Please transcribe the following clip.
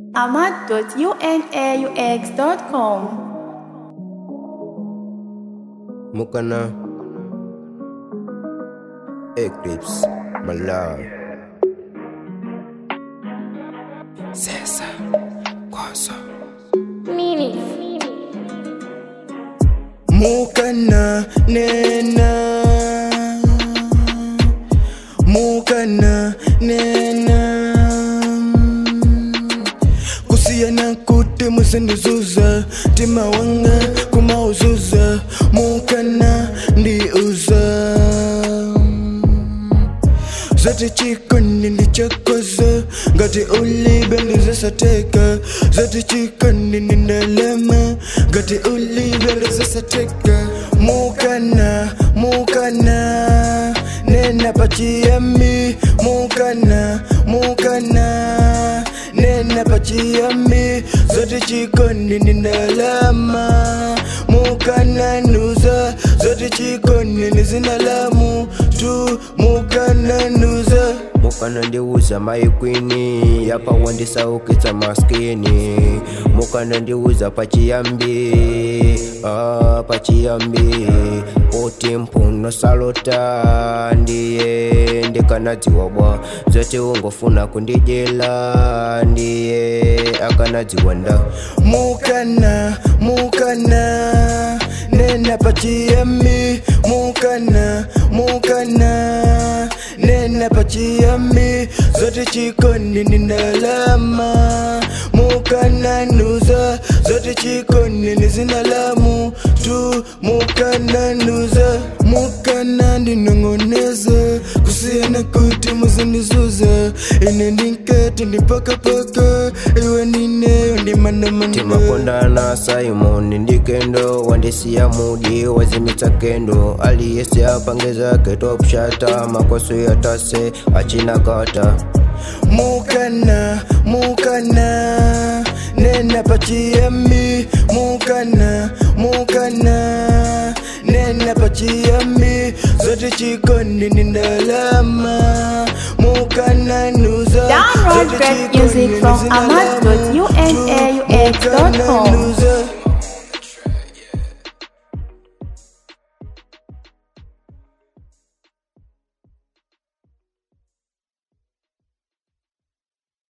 ahmad.unaux.com. Mukana Eclipse Malai Sesa Kwaso Mukana Nena Mukana Nena kusiyana kuti musindizuza tima wanga kumauzuza mukana ndiuza zati chikoni ndichakoza ngati ulibe ndizasateka zati chikoni ndindalema ngati ulibe ndizasateka mukana mukana nena pachiyami mukana mukana nena pachiyami zote chikoni ndindalama mukananuza zote chikoni nizinalamu tu mukananuza mukana ndiuza maikwini yapa wandisaukitsa maskini mukana ndiuza pachiyambi ah, pachiyambi oti mphuno salota ndiye ndikanadziwa bwa zote ungofuna kundijela ndiye akanadziwa nda mukana mukana nena pachiyami mukana mukana nena pachiyami zote chikoni nindalama mukananuza zote chikoni nizinalamu tu mukananuza mukana ndinong'oneza kusiyana kuti muzindizuza ine ndinkati ndipakapaka iwe nineyo ndimanamana timakondana simon ndikendo wandisiya mudi wazimitsa kendo aliyese apangeza ketopshata makoso yatase achinakata mukana mukana nena pachiyami mukana mukana nena pachiyami zote chikoni ndindalama mukananuza Download great music from ahmad.unaux.com.